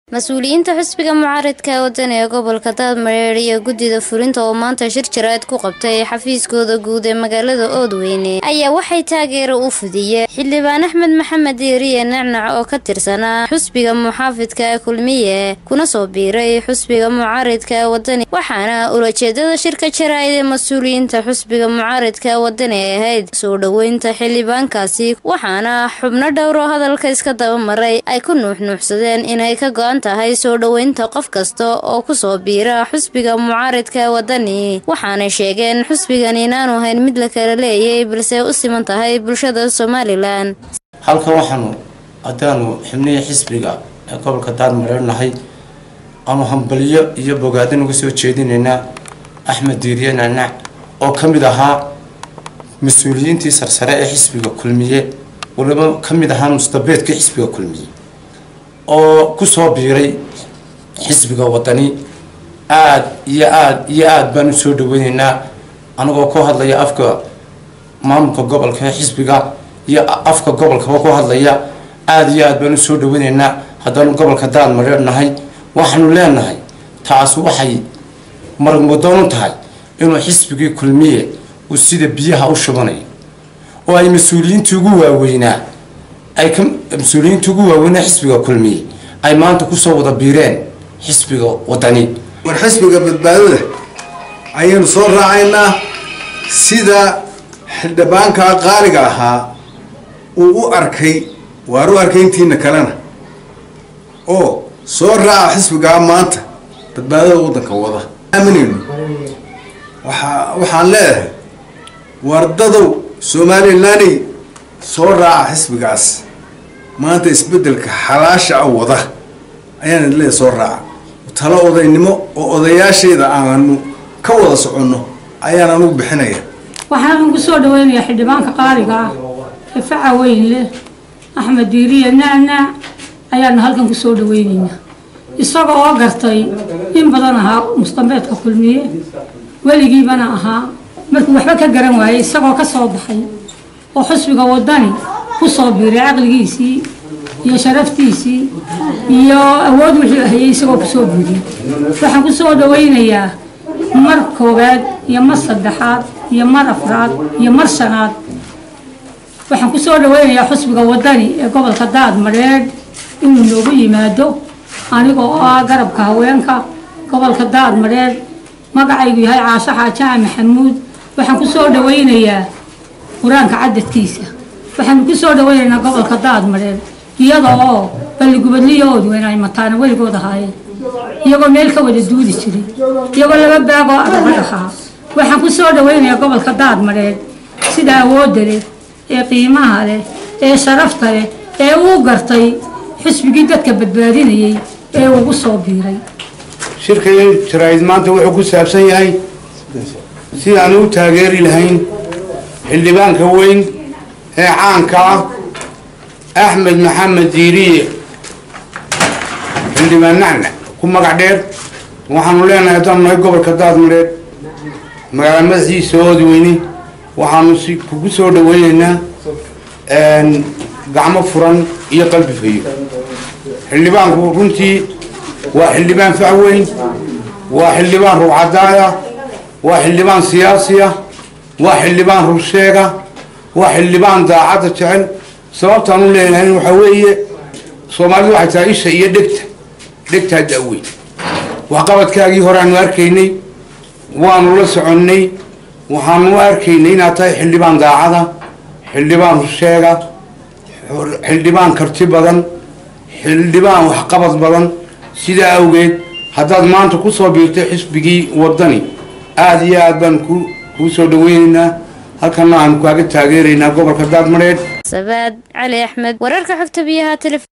mas-uuliyiinta xisbiga mucaaridka waddan ee gobolka daadmareer iyo guddida fulinta oo maanta shir jaraad ku qabtay xafiiskooda guud ee magaalada oodweyne ayaa waxay taageero u fidiyeen xildhibaan axmed maxamed diiriye nacnac oo ka tirsanaa xusbiga muxaafidka kulmiye kuna soo biiray xusbiga mucaaridka wadani waxaana ulajeedada shirka jaraa'id ee mas-uuliyiinta xusbiga mucaaridka wadani ay ahayd soo dhoweynta xildhibaankaasi waxaana xubno dhowroo hadalka iska dabamaray ay ku nuuxnuuxsadeen inay ka go-an tahay soo dhoweynta qof kasta oo kusoo biira xusbiga mucaaridka wadani waxaanay sheegeen xusbigan inaanu hayn mid la kala leeyay balse u siman tahay bulshada somalilan halkan waxaanu haddaanu xibnihii xisbiga ee gobolka daadmareer nahay aanu hambalyo iyo bogaadin uga soo jeedinaynaa axmed diiriye nacnac oo ka mid ahaa mas-uuliyiintii sarsare ee xisbiga kulmiye waliba ka mid ahaa mustabeedkii xisbiga kulmiye oo kusoo biiray xisbiga wadani aada iyo aada iyo aada baan usoo dhaweyneynaa anagoo ku hadlaya afka maamulka gobolka ee xisbiga iyo afka gobolkaba ku hadlaya aada iyo aada baan usoo dhaweyneynaa haddaanu gobolka daadmareer nahay waxaanu leenahay taas waxay maragmadoon u tahay inuu xisbigii kulmiye uu sida biyaha u shubanayo oo ay mas-uuliyiintii ugu waaweynaa ay ka mas-uuliyiinta ugu waaweynaa xisbiga kulmiye ay maanta kusoo wada biireen xisbiga wadani war xisbiga badbaadada ayaynu soo raacaynaa sida xildhibaanka qaaliga ahaa uu u arkay waar u arkay intiina kalena oo soo raaca xisbigaa maanta badbaadada waddanka wada aaminayno waaa waxaan leedahay wardadow somalilaney soo raaca xisbigaas maanta isbedelka xalaasha a wada ayaan leedahay soo raaca talo odaynimo oo odayaashayda aanu ka wada soconno ayaan anugu bixinaya waxaan ugu soo dhaweynayaa xildhibaanka qaaliga ah ee faca weyn leh axmed diiriye nacnac ayaanu halkan kusoo dhaweyneynaa isaga oo gartay in badan ahaa mustambeedka kulmiye weligiibana ahaa markuu waxba ka garan waayey isagoo ka soo baxay oo xusbiga wadani kusoo biiray caqligiisii iyo sharaftiisii iyo awood wuxuu ahayay isagoo kusoo biiriyay waxaan kusoo dhaweynayaa mar koowaad iyo mar saddexaad iyo mar afraad iyo mar shanaad waxaan kusoo dhaweynayaa xusbiga wadani ee gobolka daadmareer inuu noogu yimaado aniga oo ah garabka haweenka gobolka daadmareer magacaygu yahay caasho xaajaa maxamuud waxaan kusoo dhaweynayaa qur-aanka cadadkiisa waxaanu kusoo dhaweynaynaa gobolka daadmareer iyada oo balligubadliyoodu inay mataana weligood ahaayeen iyagoo meel ka wada duudi jiray iyagoo laba baagoo adagag ahaa waxaan kusoo dhaweynayaa gobolka daadmareer sida awoodda leh ee qiimaha leh ee sharafta leh ee uu gartay xisbigii dadka badbaadinayay ee ugu soo biiray shirkay jaraa'id maanta wuxuu ku saabsan yahay si aan u taageeri lahayn xildhibaanka weyn ee caanka ah axmed maxamed diiriye xildhibaan nacnac ku magac dheer waxaanu leenahay haddaanu nahay gobolka daadmareed magaala madaxiisa oodweyne waxaanu si kugu soo dhaweyneynaa gacmo furan iyo qalbi fayo xildhibaanku runtii waa xildhibaan fac weyn waa xildhibaan ruucadaaya waa xildhibaan siyaasiya waa xildhibaan rursheega waa xildhibaan daacadda jecel sababtaan u leenahay waxaa weeye soomaalidu waxay tahay isha iyo dhegta dhegtaa da-weyn waxqabadkaagii horeaanu arkaynay waanu la soconnay waxaanu u arkaynay inaad tahay xildhibaan daacada xildhibaan rursheega xildhibaan karti badan xildhibaan waxqabad badan sidaa awgeed haddaad maanta kusoo biirtay xisbigii wadani aada iyo aad baan ku kuu soo dhaweyneynaa halkana aanu kaaga taageeraynaa gobolka daadmareed sabaad cali axmed wararka xogta biyaha